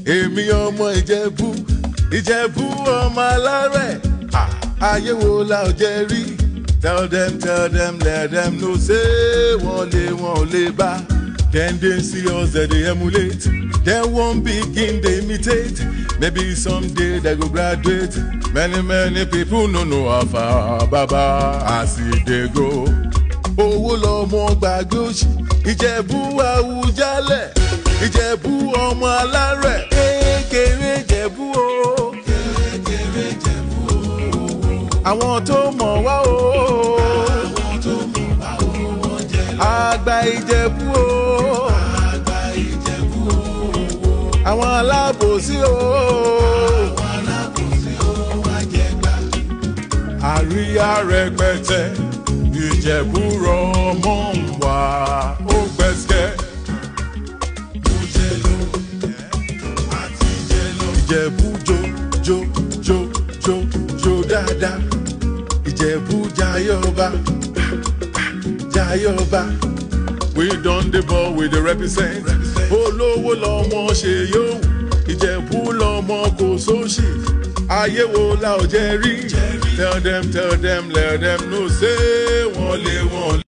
èmi ọmọ ìjẹ̀bú ìjẹ̀bú ọmọ alárẹ̀ Ah, ayé wo la ò jẹ́ rí tell them tell them let them know say wọ́n lé wọn ò lè bá dem dey see us dem dey emulate dem wan begin dey imitate maybe someday dem go graduate many many people no know how far baba as e dey go owó lọmọ gbàgbé òsì ìjẹ̀bú àwùjalẹ̀ ìjẹ̀bú ọmọ alárẹ̀ kékeré jẹ̀bú o. kékeré jẹ̀bú o. àwọn tó mọ̀ wá o. àwọn tó mọ̀ wá o. wọ́n jẹ́ lọ. àgbà ìjẹ̀bú o. àgbà ìjẹ̀bú o. àwọn alábòsí o. àwọn alábòsí o. wá jẹ gbà. àríyá rẹpẹtẹ ìjẹ̀bú rọmọ ń wá ó gbẹ́sẹ̀. ìjẹ̀bú jó jó jó jó jó dáadáa ìjẹ̀bú jayọba jayọba we don dey ball we dey represent olówó lọmọ ṣe yóò ìjẹ̀bú lọmọ kò sóṣì ayé wo la ò jẹ́ rí tell them tell them let them know say wọ́n lé wọ́n.